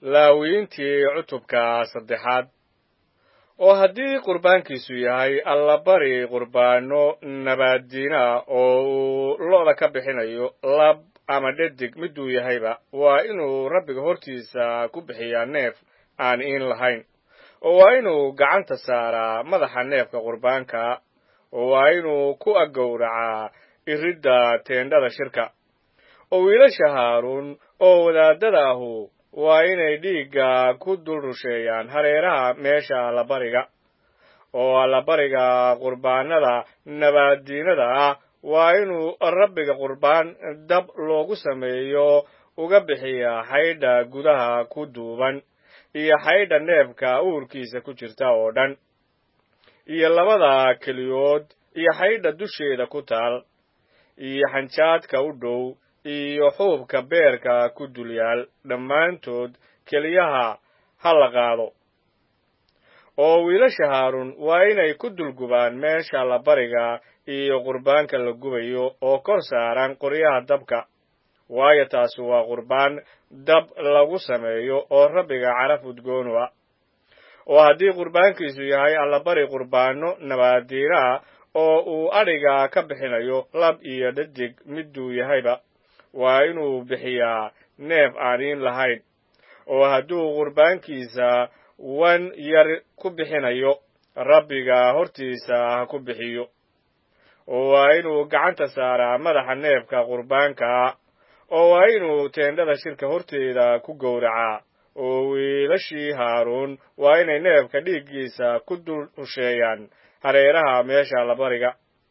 laawiintii cutubka saddexaad oo haddii qurbaankiisu yahay allabari qurbaano nabaaddiina oo uu lo'da ka bixinayo lab ama dhadig miduu yahayba waa inuu rabbiga hortiisa ku bixiyaa neef aan iin lahayn oo waa inuu gacanta saaraa madaxa neefka qurbaanka oo waa inuu ku aggowracaa iridda teendhada shirka oo wiilasha haaruun oo wadaadada ahu waa inay dhiigga ku dul rusheeyaan hareeraha meesha allabariga oo allabariga qurbaanada nabaaddiinada ah waa inuu rabbiga qurbaan dab loogu sameeyo uga bixiyaa xaydha gudaha ku duuban iyo xaydha neefka uurkiisa ku jirta oo dhan iyo labada keliyood iyo xaydha dusheeda ku taal iyo xanjaadka u dhow iyo xuubka beerka ku dul yaal dhammaantood keliyaha ha la qaado oo wiilasha haaruun waa inay ku dulgubaan meesha allabariga iyo qurbaanka la gubayo oo kor saaran qoryaha dabka waayo taasi waa qurbaan dab lagu sameeyo oo rabbiga caraf udgoonu ah oo haddii qurbaankiisu yahay allabari qurbaano nabaaddiina ah oo uu adhiga ka bixinayo lab iyo dhadig miduu yahayba waa inuu bixiyaa neef aaniin lahayn oo hadduu qurbaankiisa wan yar ku bixinayo rabbiga hortiisa ha ku bixiyo oo waa inuu gacanta saaraa madaxa neefka qurbaankaa oo waa inuu teendhada shirka horteeda ku gowracaa oo wiilashii haaruun waa inay neefka dhiiggiisa ku dul rusheeyaan hareeraha meesha allabariga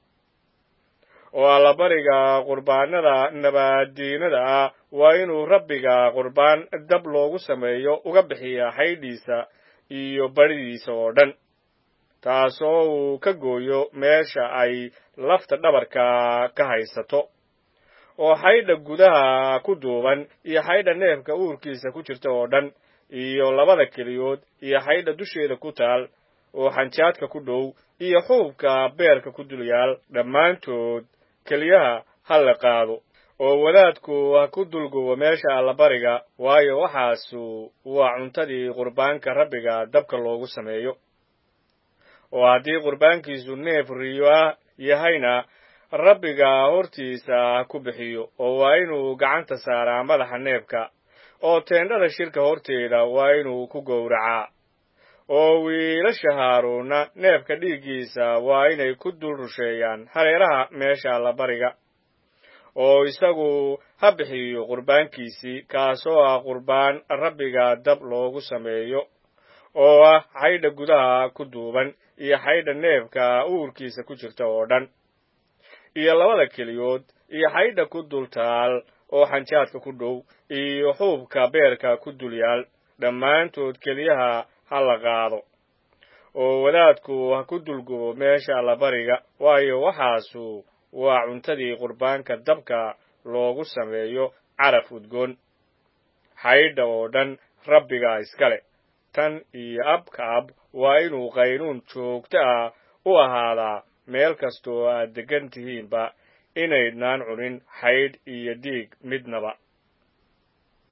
oo allabariga qurbaanada nabaaddiinada ah waa inuu rabbiga qurbaan dab loogu sameeyo uga bixiyaa xaydhiisa iyo badhidiisa oo dhan taasoo uu ka gooyo meesha ay lafta dhabarka ka haysato oo xaydha gudaha ku duuban iyo xaydha neefka uurkiisa ku jirta oo dhan iyo labada keliyood iyo xaydha dusheeda ku taal oo xanjaadka ku dhow iyo xuubka beerka ku dul yaal dhammaantood keliyaha ha la qaado oo wadaadku ha ku dulgubo meesha allabariga waayo waxaasu waa cuntadii qurbaanka rabbiga dabka loogu sameeyo oo haddii qurbaankiisu neef riyo ah yahayna rabbiga hortiisa ha ku bixiyo oo waa inuu gacanta saaraa madaxa neefka oo teendhada shirka horteeda waa inuu ku gowracaa oo wiilasha haaruunna neefka dhiiggiisa waa inay ku dul rusheeyaan hareeraha meesha allabariga oo isagu ha bixiyo qurbaankiisii kaasoo ah qurbaan rabbiga dab loogu sameeyo oo ah xaydha gudaha ku duuban iyo xaydha neefka uurkiisa ku jirta oo dhan iyo labada keliyood iyo xaydha ku dul taal oo xanjaadka ku dhow iyo xuubka beerka ku dul yaal dhammaantood keliyaha ha la qaado oo wadaadku ha ku dulgubo meesha allabariga waayo waxaasu waa cuntadii qurbaanka dabka loogu sameeyo caraf udgoon xaydha oo dhan rabbiga iskale tan iyo abka ab waa inuu qaynuun joogto ah u ahaadaa meel kastoo aad deggan tihiinba inaydnaan cunin xaydh iyo dhiig midnaba